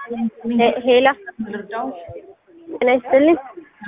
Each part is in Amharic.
ሄ- ሄላ ልርዳዎች ጤና ይስጥልኝ።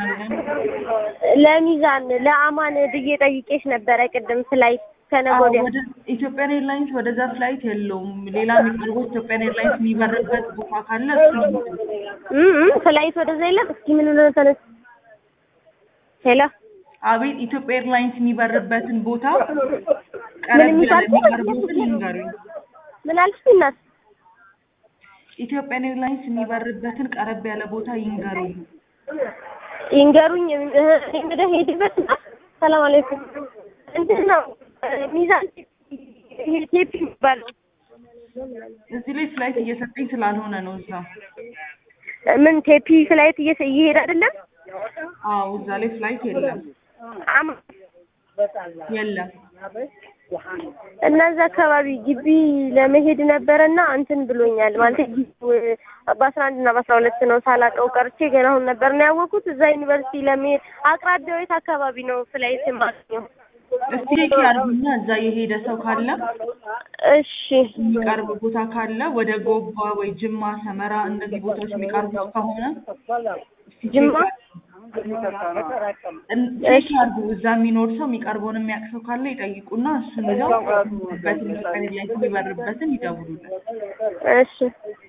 ለሚዛን ለአማን ብዬ ጠይቄሽ ነበረ ቅድም ፍላይት ከነገ ወዲያ ወደ ኢትዮጵያን ኤርላይንስ ወደዛ ፍላይት የለውም። ሌላ የሚቀርበው ኢትዮጵያን ኤርላይንስ የሚበርበት ቦታ ካለ እሱ እም እም ፍላይት ወደዛ የለም። እስኪ ምን ሆነ ተነስ ሄላ አቤት ኢትዮጵያ ኤርላይንስ የሚበርበትን ቦታ ምን ቀረብ የሚባል ያለ የሚቀርቡትን ይንገሩኝ። ምን አልሽ እናት? ኢትዮጵያን ኤርላይንስ የሚበርበትን ቀረብ ያለ ቦታ ይንገሩኝ። ይንገሩኝ። እህ፣ እንግዲህ ሄድበት ሰላም አለይኩም እንትን ነው ሚዛን ይሄ ቴፕ የሚባለው እዚህ ላይ ፍላይት እየሰጠኝ ስላልሆነ ነው እዛ። ምን ቴፒ ፍላይት እየሰ እየሄደ አይደለም። አዎ እዛ ላይ ፍላይት የለም አማ የለም። እነዛ አካባቢ ግቢ ለመሄድ ነበረና እንትን ብሎኛል ማለት ጊዜው በአስራ አንድ እና በአስራ ሁለት ነው ሳላውቀው ቀርቼ ገና አሁን ነበር ነው ያወቅሁት። እዛ ዩኒቨርሲቲ ለመሄድ አቅራቢያው የት አካባቢ ነው ፍላይት የማገኘው? እስቲ ቼክ ያድርጉና እዛ የሄደ ሰው ካለ እሺ የሚቀርብ ቦታ ካለ ወደ ጎባ ወይ ጅማ፣ ሰመራ እነዚህ ቦታዎች የሚቀርቡት ከሆነ እስቲ ቼክ ጅማ እን- ቼክ ያድርጉ። እዛ የሚኖር ሰው የሚቀርበውን የሚያውቅ ሰው ካለ ይጠይቁና እሱን ይዘው በትን ኢትዮጵያን ኤርላይንስ የሚበርበትን ይደውሉልን። እሺ